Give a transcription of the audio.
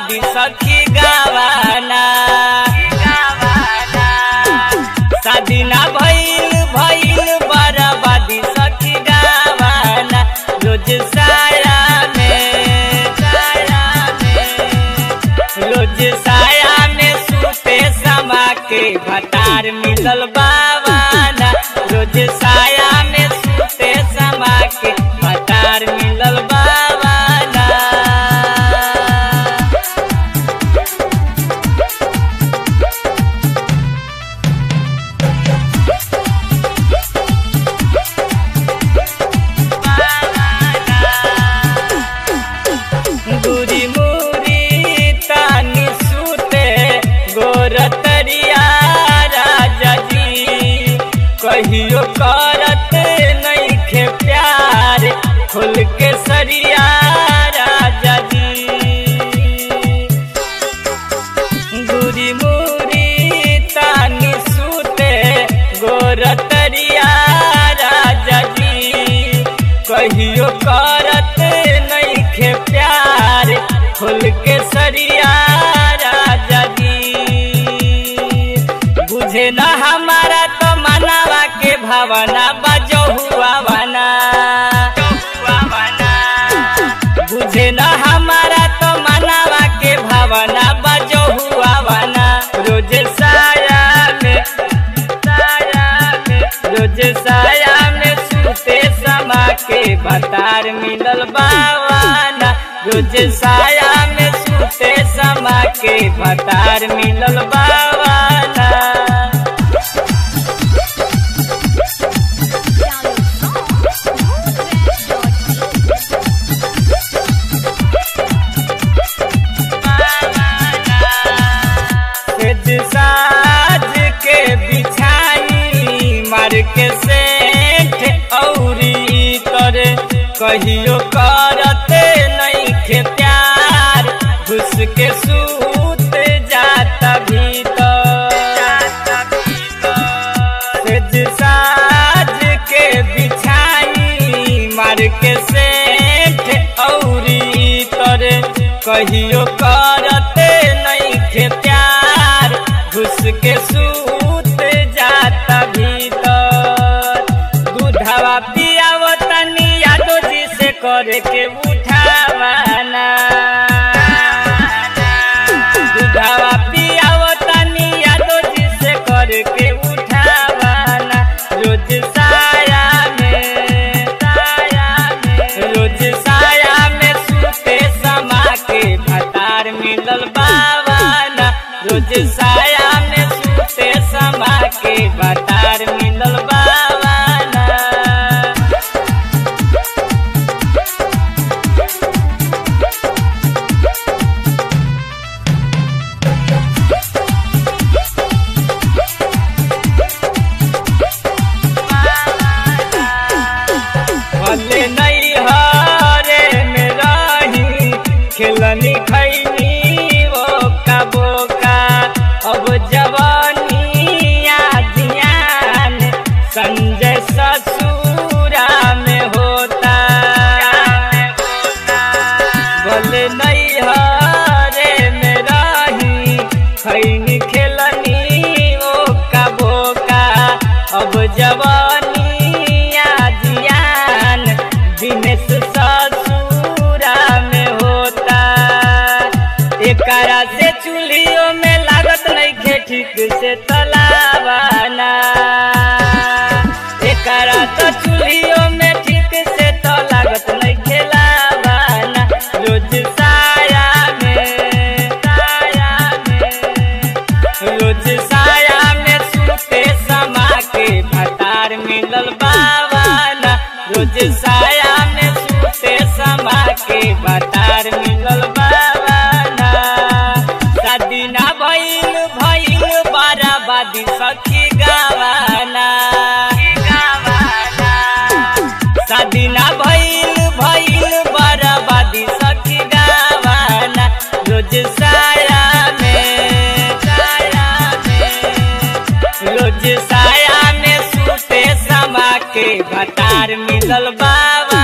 बर्बादी सखी गावाना शादी ना भइल भइल बर्बादी सखी गावाना रोज साया में साया में रोज साया में सूते समा के भतार मिलल बावाना रोज साया में सूते समा के भतार मिलल बावाना दूरी मूरी तानी सूते गोरतरिया राजा जी कहियो करत नइखे प्यार खुल के सरिया राजा जी दूरी मूरी तानी सूते गोरतरिया राजा जी कहियो करत नइखे प्यार खुल के सरिया राजा जी बुझे न हमारा तो मनावा के भावना बजो हुआ बना बुझे न हमारा तो मनावा के भावना बजो हुआ बना रोज साया में साया में रोज साया में सूते समा के बतार मिलल बावाना रोज साया में सूते समा के बतार मिलल बावाना सेज साज के बिछाई मार के सेठ औरी तोरे कहियो करते नइखे प्यार घुस के सूत जाता भीतर सेज साज के बिछाई मार के सेठ औरी तोरे कहियो करते नइखे प्यार घुस के सूत जाता भीतर दूधवा पियाव तनी यादो जी से करे के उठावाना दूधवा पियाव तनी यादो जी से करे के उठावाना रोज साया में साया में रोज साया में सूते समा के भतार मिलल बावाना रोज साया में सूते समा के भतार मिलल बावाना भले नहीं हरे में रही खेलनी खैनी वो का बोका अब जवानी ध्यान संजय ससुरा में होता भले नहीं हरे में रही खैनी खेलनी वो का बोका अब जवानी ध्यान दिनेश ससुरा में होता एकरा से चूल्हियों में लागत नहीं खे ठीक से तलावाना एकरा तो चूल्हियों में ठीक से तो लागत नहीं खेलावाना रोज साया में साया में रोज साया में सूते समा के भतार मिलल बावाना रोज साया में सूते समा के भतार मिलल बावाना शादी ना भइल भइल बाराबादी सखी गावाना शादी ना भइल भइल बर्बादी सखी गावाना रोज साया में साया में रोज साया में सूते समा के भतार मिलल बाबा